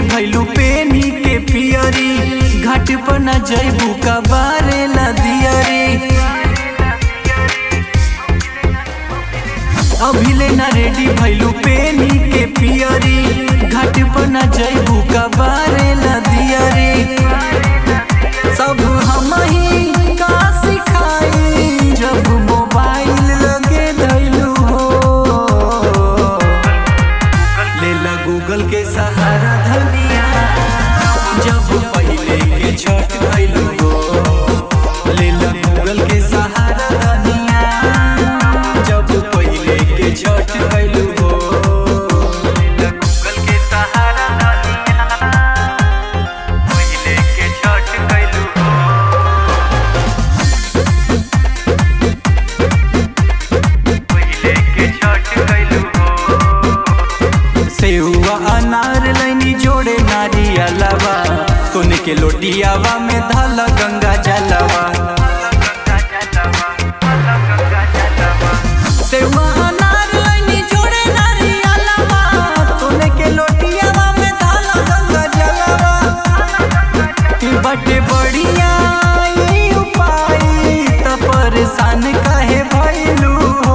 भैलू पेनी के पियरी घाट पर न जैबू का बारे ला दियरी अभिले न रेडी भैलू पेनी के पियरी घाट पर न जैबू का बारे ला दियरी सब हम ही का सिखाई जब मोबाइल लगे धैलू हो लेला गूगल के सहारा धनिया जब पहिले के छठ भइलू हो लेला गूगल के सहारा धनिया जब पहिले के छठ भइलू हो लेला गूगल के सहारा धनिया पहिले के छठ भइलू हो पहिले के छठ भइलू हो सेहुआ अनार लैनी जोड़े नारियलवा सोने के लोटियावा में धला गंगा जलवा सेहुआ अनार लैनी जोड़े नारियलवा सोने के लोटियावा में धला गंगा जलवा कि बटे बढ़िया ई उपाय त परेशान काहे भइलू हो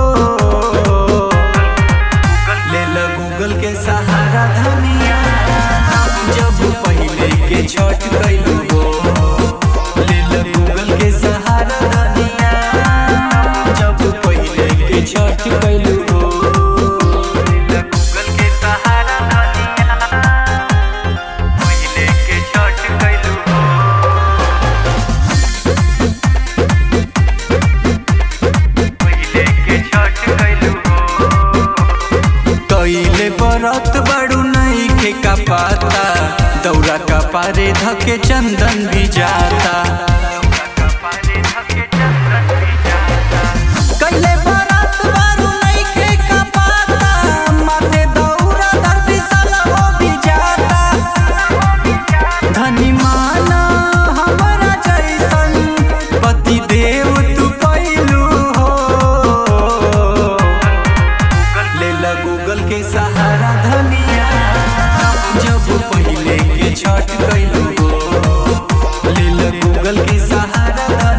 ले ल गूगल के सहारा धनिया जब पहिले के छठ कैलू हो ले ल गूगल के सहारा धनिया जब पहिले के छठ कैलू हो ले ल गूगल के सहारा धनिया पहिले के छठ कैलू हो पहिले के छठ कैलू हो कइले बरत बड़ू नहीं के का पाता दौरा का पारे धके चंदन भी जाता कइले बरत बड़ू नहीं के का पाता माथे दौरा धरती सलहो भी जाता धनी माना हमरा जैसन पति देव तू पैलू हो ले ला गूगल के सहारा धनिया जब पहिले के छठ कैलू हो ले ला गूगल के सहारा धनिया